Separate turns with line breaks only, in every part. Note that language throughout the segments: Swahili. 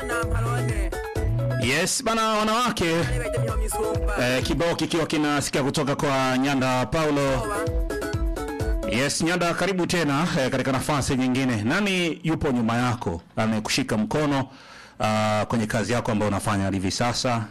Yes bana, wanawake eh, kibao kikiwa kinasikia kutoka kwa Nyanda Paulo. Yes Nyanda, karibu tena eh, katika nafasi nyingine. Nani yupo nyuma yako amekushika mkono uh, kwenye kazi yako ambayo unafanya hivi sasa?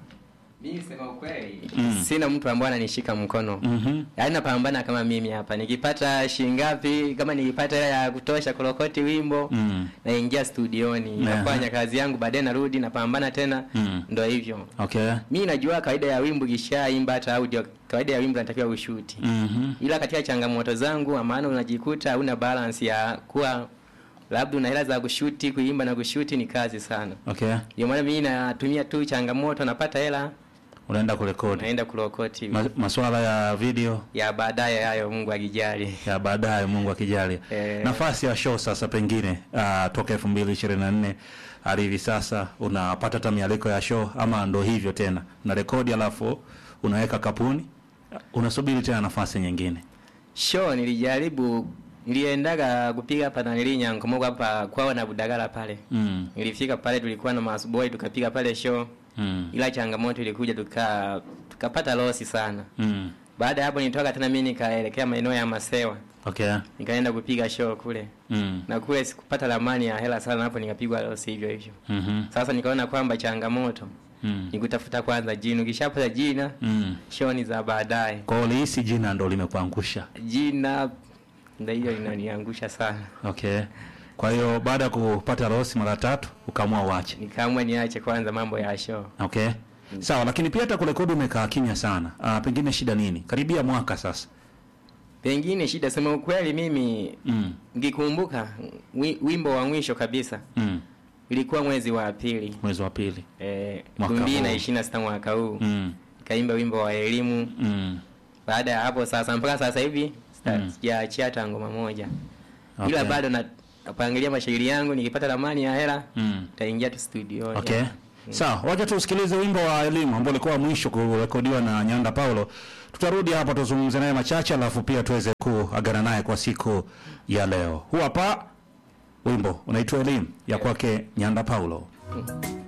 Mimi sema ukweli, sina mtu ambaye ananishika mkono.
Mhm.
Yaani napambana kama mimi hapa. Nikipata shilingi ngapi, kama nikipata hela ya kutosha kurokoti wimbo,
Mm.
naingia studioni,
Yeah.
nafanya kazi yangu, baadaye narudi napambana tena.
Mm.
Ndio hivyo.
Okay.
Mimi najua kawaida ya wimbo kishaimba hata audio, kawaida ya wimbo natakiwa ushuti.
Mhm.
Ila katika changamoto zangu, maana unajikuta hauna balance ya kuwa labda una hela za kushuti, kuimba na kushuti ni kazi sana.
Okay.
Ndio maana mimi natumia tu changamoto, napata hela
Unaenda kurekodi
naenda kurokoti
Ma, masuala ya video
ya baadaye hayo, Mungu akijali.
ya baadaye, Mungu akijali.
Eh.
Nafasi ya show sasa, pengine uh, toka 2024 hadi hivi sasa unapata hata mialiko ya show ama ndo hivyo tena na rekodi, alafu unaweka kapuni, unasubiri tena nafasi nyingine?
Show nilijaribu, niliendaga kupiga hapa na Nyankomogo hapa kwao na Budagala pale.
mm.
Nilifika pale, tulikuwa na masboy tukapiga pale show,
Mm.
ila changamoto ilikuja, tuka tukapata losi sana.
Mm.
Baada ya hapo nitoka tena mimi nikaelekea maeneo ya Masewa,
Okay.
nikaenda kupiga show kule,
Mm.
na kule sikupata lamani ya hela sana, hapo nikapigwa losi hivyo hivyo.
Mhm.
Sasa nikaona kwamba changamoto
Mm.
ni kutafuta kwanza jina, ukishapata jina
Mm.
show ni za baadaye.
Kwa hiyo ulihisi jina ndo limekuangusha?
jina ndio hiyo linaniangusha sana,
Okay. Kwa hiyo baada ya kupata rosi mara tatu ukaamua uache.
nikaamua niache kwanza mambo ya show.
Okay. Sawa, lakini pia hata kurekodi umekaa kimya sana. Ah, pengine shida nini? Karibia mwaka sasa.
Pengine shida, sema ukweli, mimi
Mm.
ngikumbuka wi, wimbo wa mwisho kabisa
Mm.
ilikuwa mwezi wa pili
Mwezi wa pili.
eh,
Mwaka
2026 mwaka huu
Mm.
nikaimba wimbo wa elimu.
Mm.
Baada ya hapo sasa, mpaka sasa hivi sita-
Mm.
sijaachia hata ngoma moja,
Okay.
ila bado na napangilia mashairi yangu, nikipata ramani ya hela
Mm.
nitaingia tu studio.
Okay. Sawa, wacha tusikilize wimbo wa elimu ambao ulikuwa wa mwisho kurekodiwa na Nyanda Paulo. Tutarudi hapa tuzungumze naye machache, alafu pia tuweze kuagana naye kwa siku ya leo. Huu hapa wimbo unaitwa elimu ya kwake Nyanda Paulo.
Mm.